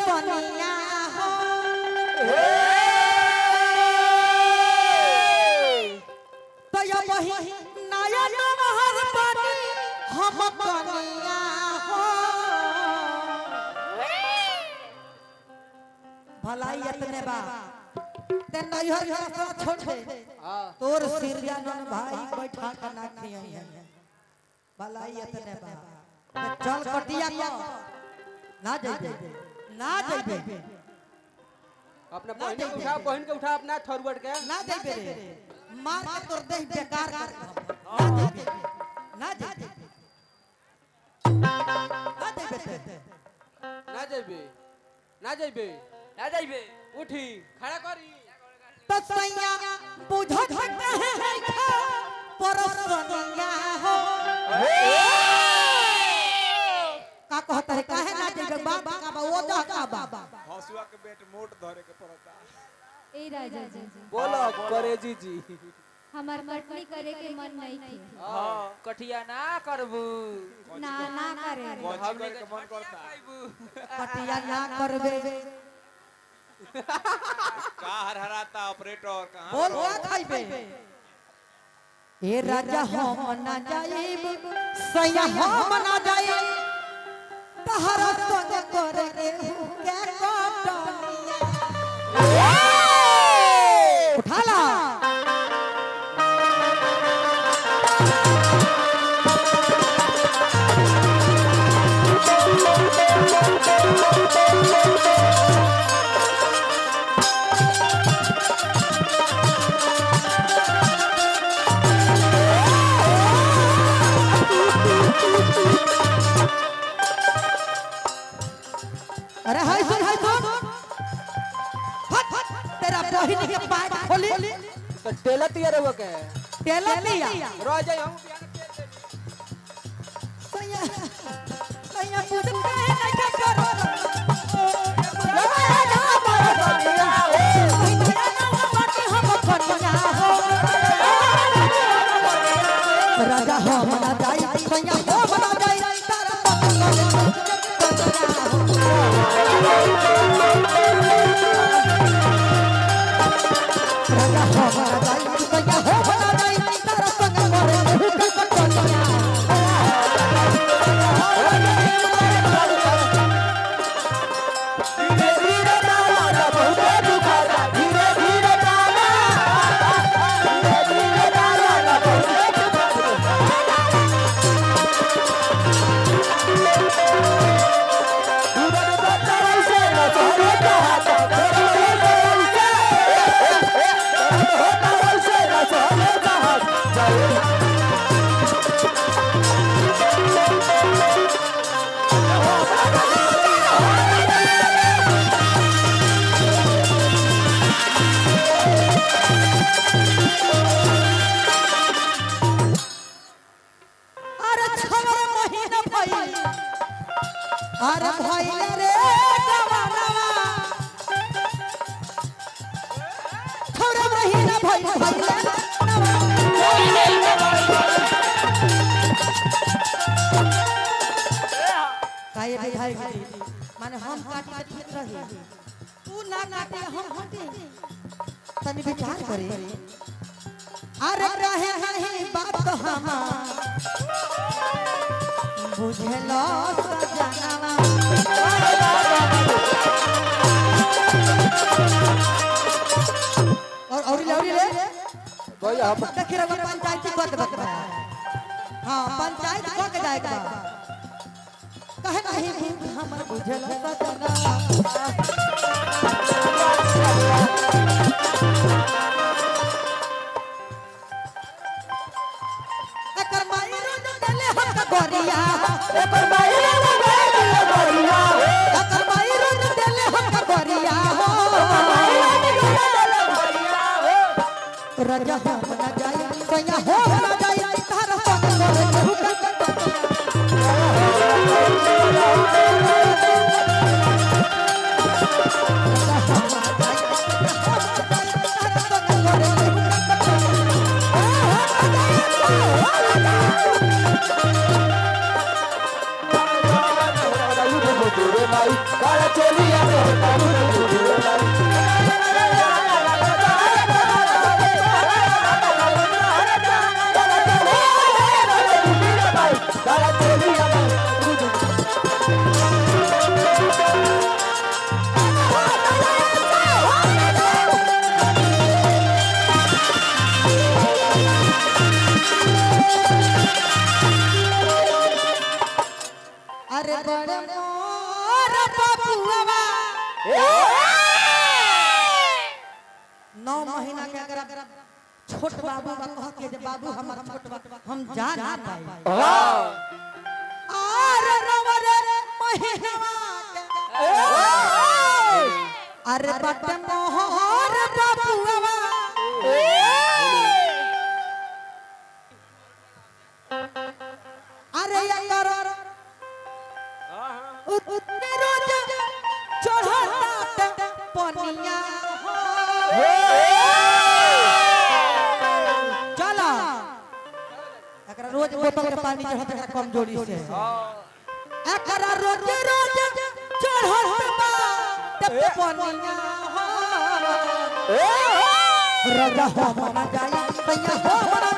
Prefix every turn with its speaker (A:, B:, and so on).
A: पनिया हो तो ये वही नया नहर पानी हम पनिया हो भलाई इतने बा ते नैहर घर से छोड़ दे
B: हाँ
A: तोर सिरजानन भाई बैठा के ना खियई है भलाई इतने बा ते चल कटिया को ना जइबे ना जइबे
B: अपना बहन के उठा बहन के उठा अपना थरवट के
A: ना जइबे रे मार के तोर देह बेकार कर ना जइबे ना जइबे ना जइबे ते
B: ना जइबे ना जइबे
C: ना जाइबे
B: उठी खड़ा करी
A: तो सैया बुझो झटका है परसनिया हो का कहता है काहे ना जइबे बाबा का बा ओ जा का बाबा
D: हसुआ के बेट मोट धरे के पड़ता
E: ए राजा जी
B: बोलो करेजी जी
E: हमार कटनी करे के मन नहीं थी
C: हाँ कठिया ना करबू
E: ना ना करे
D: कौची करे के मन करता
A: कटिया ना करबे
D: का हरहराता ऑपरेटर कहां
A: बोल का खाइबे ए राजा हम ना जाइब सैया हम ना जाइब तहरा संग करे के के कटनिया उठा ला अरे हाय सुन हाय सुन हट हट तेरा बहिनी के पैर खोली
B: तो टेला तिया रहो के
A: तेला दिया
B: रह जाई हम
A: सैया सैया पूछ के नहीं के करो राजा हम ना जाई सैया हम ना जाई तारा राजा हम ना जाई सैया हम ना जाई तारा संग मरे हुक्का कटनिया अरे छवर महीना भइल अरे भइल रे जवानवा छवर महीना भइल भइल काहे बुझाई गई माने हम काटी के ठीक रही तू ना काटे हम हटे तनी विचार करे अरे रहे नहीं बात हमार बुझलो सजनवा और और ले और ले
B: भाई हम
A: देख रहा पंचायत की बात बता हां पंचायत को के जाएगा कहे नहीं हमर बुझलो सजनवा एकर माई रोज देले हम गोरिया एकर माई रोज देले गोरिया एकर माई रोज देले हम गोरिया हो राजा हो ना जाई सैया हो ना जाई तार संग करे हुक्का बड़े मोर बबुआ नौ महीना के अगर छोट बाबू बा कह के जे बाबू हमार छोट बा हम जा ना पाई आर नवर महीना के अरे बट मोहर बबुआ अरे यार उतने रोज चढ़ता पनिया चला एकरा रोज बोतल के पानी चढ़त एकरा कमजोरी से एकरा रोज रोज चढ़ता पनिया राजा हो मना जाई सैया हो मना